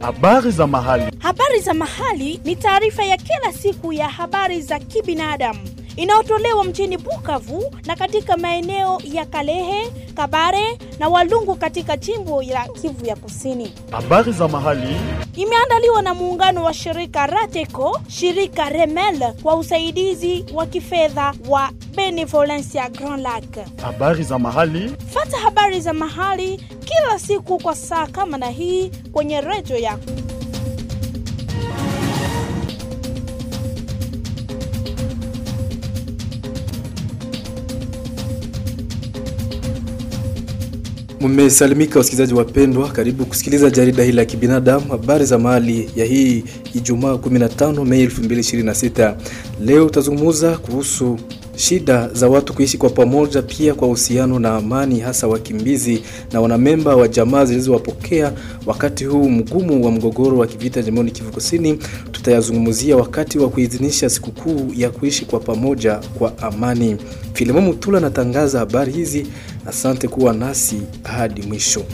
Habari za mahali. Habari za mahali ni taarifa ya kila siku ya habari za kibinadamu inayotolewa mjini Bukavu na katika maeneo ya Kalehe, Kabare na Walungu katika jimbo la Kivu ya Kusini. Habari za mahali. Imeandaliwa na muungano wa shirika Rateco, shirika Remel kwa usaidizi wa kifedha wa Benevolencia Grand Lac. Habari za mahali. Fata habari za mahali kila siku kwa saa kama na hii kwenye redio yako. Mmesalimika wasikilizaji wapendwa, karibu kusikiliza jarida hili la kibinadamu, habari za mahali ya hii Ijumaa 15 Mei 2026. Leo tutazungumza kuhusu shida za watu kuishi kwa pamoja, pia kwa uhusiano na amani, hasa wakimbizi na wanamemba wa jamaa zilizowapokea wakati huu mgumu wa mgogoro wa kivita jimboni Kivu Kusini. Tutayazungumzia wakati wa kuidhinisha sikukuu ya kuishi kwa pamoja kwa amani. Filimo Mutula anatangaza habari hizi. Asante kuwa nasi hadi mwisho.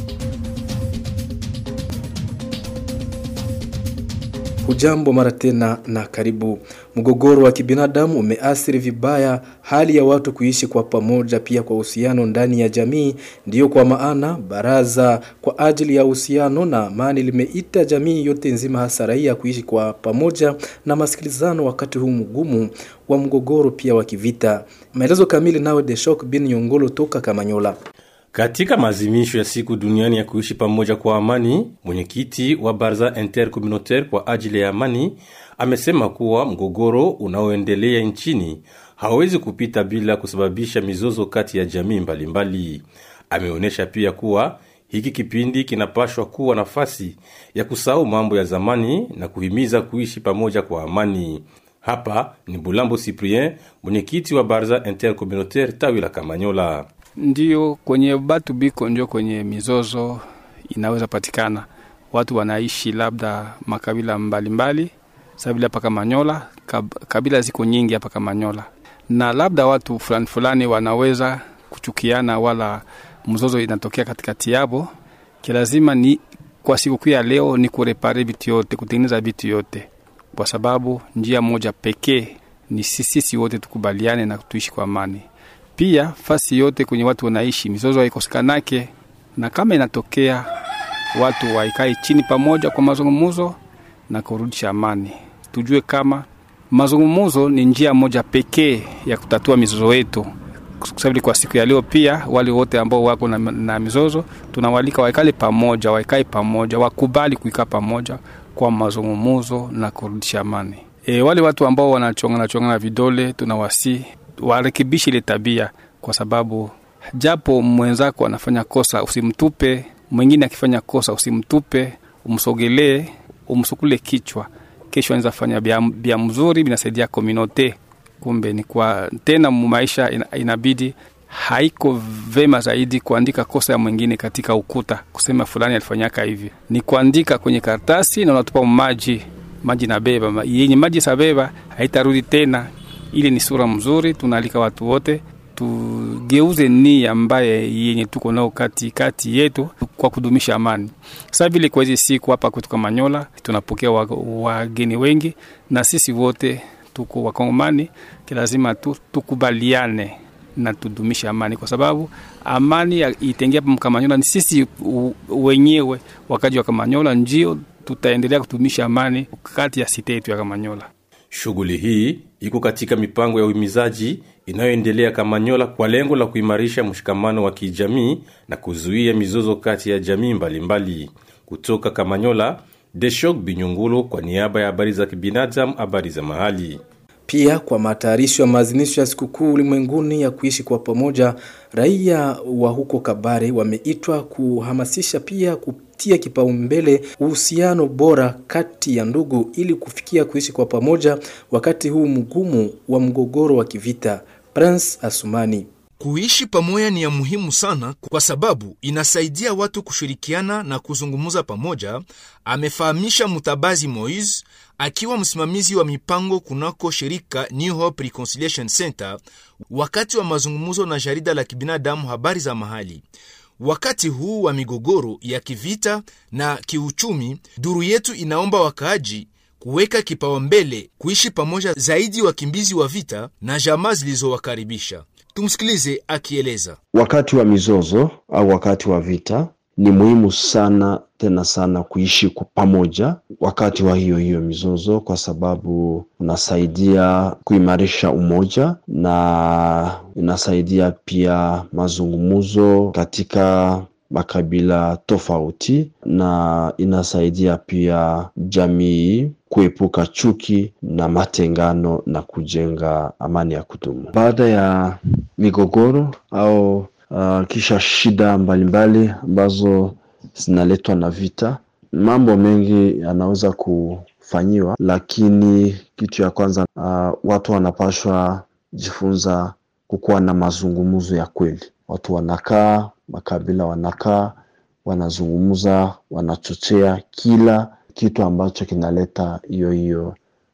Hujambo mara tena na karibu. Mgogoro wa kibinadamu umeathiri vibaya hali ya watu kuishi kwa pamoja, pia kwa uhusiano ndani ya jamii. Ndiyo kwa maana baraza kwa ajili ya uhusiano na amani limeita jamii yote nzima, hasa raia, kuishi kwa pamoja na masikilizano wakati huu mgumu wa mgogoro pia wa kivita. Maelezo kamili nawe Deshok bin Nyongolo toka Kamanyola. Katika maazimisho ya siku duniani ya kuishi pamoja kwa amani, mwenyekiti wa baraza intercommunautaire kwa ajili ya amani amesema kuwa mgogoro unaoendelea nchini hawezi kupita bila kusababisha mizozo kati ya jamii mbalimbali. Ameonyesha pia kuwa hiki kipindi kinapashwa kuwa nafasi ya kusahau mambo ya zamani na kuhimiza kuishi pamoja kwa amani. Hapa ni Bulambo Cyprien, mwenyekiti wa baraza intercommunautaire tawi la Kamanyola. Ndiyo, kwenye batu biko ndio kwenye mizozo inaweza patikana. Watu wanaishi labda makabila mbalimbali, sabila hapa Kamanyola, kab, kabila ziko nyingi hapa Kamanyola, na labda watu fulani fulani wanaweza kuchukiana, wala mzozo inatokea katikati yabo. Kilazima ni kwa sikukuu ya leo ni kurepare vitu yote, kutengeneza vitu yote, kwa sababu njia moja pekee ni sisi wote tukubaliane na tuishi kwa amani pia fasi yote kwenye watu wanaishi mizozo haikosekanake, na kama inatokea watu waikae chini pamoja kwa mazungumuzo na kurudisha amani. Tujue kama mazungumuzo ni njia moja pekee ya kutatua mizozo yetu. Kusabili kwa siku ya leo, pia wale wote ambao wako na, na mizozo tunawalika waikale pamoja, waikae pamoja, wakubali kuikaa pamoja kwa mazungumuzo na kurudisha amani. E, wale watu ambao wanachongana chongana vidole tunawasi warekebishe ile tabia, kwa sababu japo mwenzako anafanya kosa usimtupe, mwingine akifanya kosa usimtupe, umsogelee, umsukule kichwa. Kesho anaweza fanya bia, bia mzuri binasaidia kominote. Kumbe ni kwa tena maisha inabidi haiko vema zaidi kuandika kosa ya mwingine katika ukuta, kusema fulani alifanyaka hivi, ni kuandika kwenye karatasi na unatupa maji maji na beba yenye maji sabeba haitarudi tena ile ni sura mzuri. Tunaalika watu wote tugeuze nia ambaye yenye tuko nao kati kati yetu kwa kudumisha amani. Sasa vile kwa hizi siku hapa kwetu Kamanyola tunapokea wageni wengi, na sisi wote tuko Wakongomani, lazima tu, tukubaliane na tudumishe amani, kwa sababu amani itengia hapa Kamanyola ni sisi wenyewe, wakaji wa Kamanyola ndio tutaendelea kudumisha amani kati ya site yetu ya Kamanyola. Shughuli hii iko katika mipango ya uhimizaji inayoendelea Kamanyola kwa lengo la kuimarisha mshikamano wa kijamii na kuzuia mizozo kati ya jamii mbalimbali mbali. Kutoka Kamanyola, Deshok Binyungulo kwa niaba ya habari za kibinadamu, habari za mahali. Pia kwa matayarisho ya maadhimisho ya sikukuu ulimwenguni ya kuishi kwa pamoja, raia wa huko Kabare wameitwa kuhamasisha pia kutia kipaumbele uhusiano bora kati ya ndugu ili kufikia kuishi kwa pamoja wakati huu mgumu wa mgogoro wa kivita. Prince Asumani Kuishi pamoja ni ya muhimu sana kwa sababu inasaidia watu kushirikiana na kuzungumza pamoja, amefahamisha Mutabazi Moise akiwa msimamizi wa mipango kunako shirika New Hope Reconciliation Center wakati wa mazungumzo na jarida la kibinadamu habari za mahali. wakati huu wa migogoro ya kivita na kiuchumi, duru yetu inaomba wakaaji kuweka kipaumbele kuishi pamoja zaidi wakimbizi wa vita na jamaa zilizowakaribisha. Tumsikilize akieleza. Wakati wa mizozo au wakati wa vita ni muhimu sana tena sana kuishi kwa pamoja wakati wa hiyo hiyo mizozo, kwa sababu unasaidia kuimarisha umoja na inasaidia pia mazungumzo katika makabila tofauti, na inasaidia pia jamii kuepuka chuki na matengano na kujenga amani ya kudumu. Baada ya migogoro au uh, kisha shida mbalimbali ambazo zinaletwa na vita, mambo mengi yanaweza kufanyiwa, lakini kitu ya kwanza uh, watu wanapashwa jifunza kukuwa na mazungumzo ya kweli. Watu wanakaa, makabila wanakaa, wanazungumza, wanachochea kila kitu ambacho kinaleta hiyo hiyo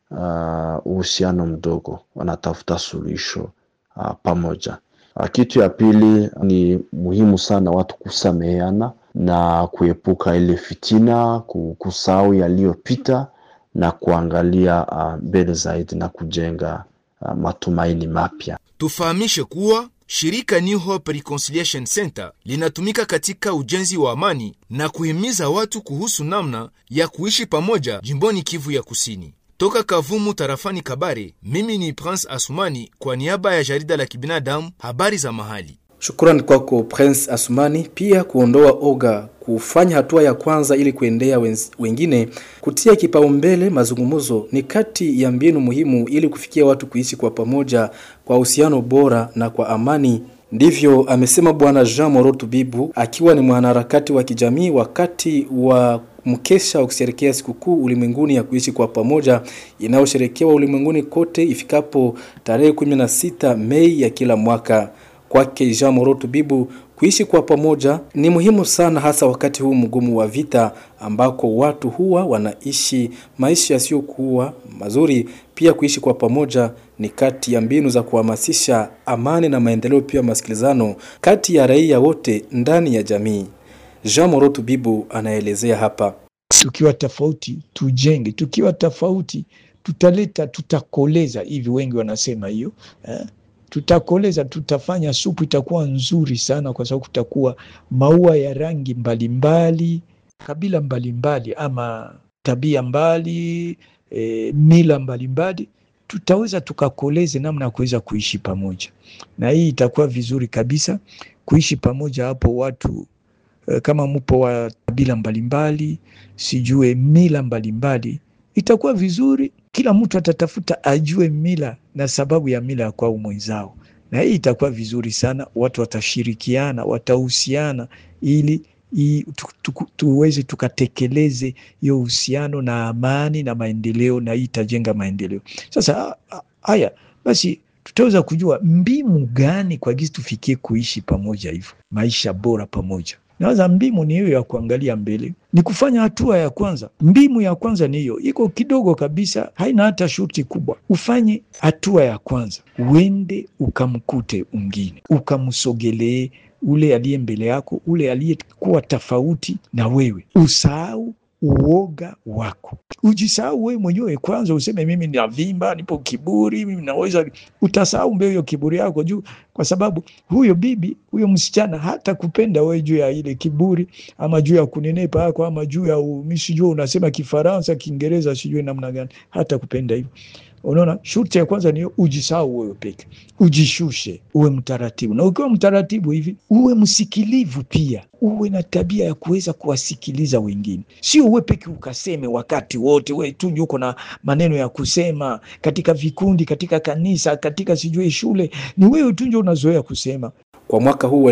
uh, uhusiano mdogo, wanatafuta suluhisho uh, pamoja. Uh, kitu ya pili ni muhimu sana watu kusameheana na kuepuka ile fitina, kusahau yaliyopita na kuangalia mbele uh, zaidi na kujenga uh, matumaini mapya. Tufahamishe kuwa shirika New Hope Reconciliation Center linatumika katika ujenzi wa amani na kuhimiza watu kuhusu namna ya kuishi pamoja jimboni Kivu ya Kusini. Toka Kavumu tarafani Kabare, mimi ni Prince Asumani kwa niaba ya jarida la kibinadamu habari za mahali. Shukrani kwako Prince Asumani. Pia kuondoa oga, kufanya hatua ya kwanza ili kuendea wengine, kutia kipaumbele mazungumzo ni kati ya mbinu muhimu ili kufikia watu kuishi kwa pamoja kwa uhusiano bora na kwa amani. Ndivyo amesema Bwana Jean Morotu Bibu akiwa ni mwanaharakati wa kijamii wakati wa mkesha wa kusherekea sikukuu ulimwenguni ya kuishi kwa pamoja inayosherekewa ulimwenguni kote ifikapo tarehe 16 Mei ya kila mwaka. Kwake Jean Moroto Bibu, kuishi kwa pamoja ni muhimu sana, hasa wakati huu mgumu wa vita ambako watu huwa wanaishi maisha yasiyokuwa mazuri. Pia kuishi kwa pamoja ni kati ya mbinu za kuhamasisha amani na maendeleo, pia masikilizano kati ya raia wote ndani ya jamii. Jean Moroto Bibu anaelezea hapa. Tukiwa tofauti tujenge, tukiwa tofauti tutaleta, tutakoleza hivi, wengi wanasema hiyo eh? Tutakoleza, tutafanya supu itakuwa nzuri sana, kwa sababu kutakuwa maua ya rangi mbalimbali, kabila mbalimbali, ama tabia mbali, e, mila mbalimbali, tutaweza tukakoleze namna ya kuweza kuishi pamoja, na hii itakuwa vizuri kabisa kuishi pamoja hapo watu kama mupo wa kabila mbalimbali, sijue mila mbalimbali, itakuwa vizuri. Kila mtu atatafuta ajue mila na sababu ya mila ya kwao mwenzao, na hii itakuwa vizuri sana. Watu watashirikiana, watahusiana ili i, tu, tu, tuweze tukatekeleze hiyo uhusiano na amani na maendeleo, na hii itajenga maendeleo. Sasa haya basi tutaweza kujua mbinu gani kwa gisi tufikie kuishi pamoja hivyo maisha bora pamoja. Nawaza mbimu ni hiyo ya kuangalia mbele, ni kufanya hatua ya kwanza. Mbimu ya kwanza ni hiyo, iko kidogo kabisa, haina hata shurti kubwa. Ufanye hatua ya kwanza, uende ukamkute ungine, ukamsogelee ule aliye mbele yako, ule aliyekuwa tofauti na wewe, usahau uoga wako, ujisahau wewe mwenyewe kwanza, useme mimi navimba, nipo kiburi, mimi naweza. Utasahau mbele hiyo kiburi yako juu, kwa sababu huyo bibi huyo msichana hata kupenda wewe juu ya ile kiburi, ama juu ya kunenepa yako, ama juu ya mimi sijui unasema Kifaransa, Kiingereza, sijui namna gani, hata kupenda hivyo. Unaona, shurti ya kwanza ni ujisahau wewe peke, ujishushe, uwe mtaratibu, na ukiwa mtaratibu hivi uwe msikilivu pia, uwe na tabia ya kuweza kuwasikiliza wengine, sio uwe peke ukaseme wakati wote, we tu uko na maneno ya kusema katika vikundi, katika kanisa, katika sijui shule, ni wewe tu ndio unazoea kusema. Kwa mwaka huu wa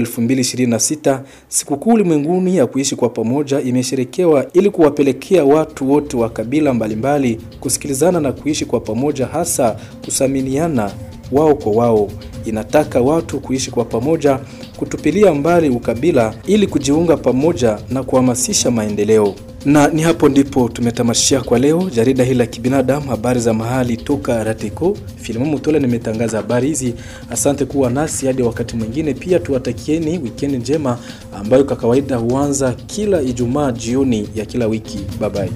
2026 sikukuu ulimwenguni ya kuishi kwa pamoja imesherekewa ili kuwapelekea watu wote wa kabila mbalimbali kusikilizana na kuishi kwa pamoja, hasa kusaminiana wao kwa wao. Inataka watu kuishi kwa pamoja, kutupilia mbali ukabila ili kujiunga pamoja na kuhamasisha maendeleo. Na ni hapo ndipo tumetamashia kwa leo jarida hili la kibinadamu, habari za mahali toka Rateko. Filimu Mutola nimetangaza habari hizi. Asante kuwa nasi hadi wakati mwingine. Pia tuwatakieni wikendi njema ambayo kwa kawaida huanza kila Ijumaa jioni ya kila wiki. Bye bye.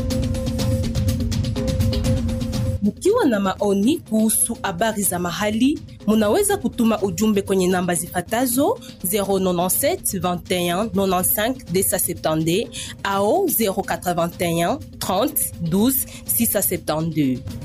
Mkiwa na maoni kuhusu habari za mahali, munaweza kutuma ujumbe kwenye namba zifatazo 097 21 95 270 au 081 30 12 672.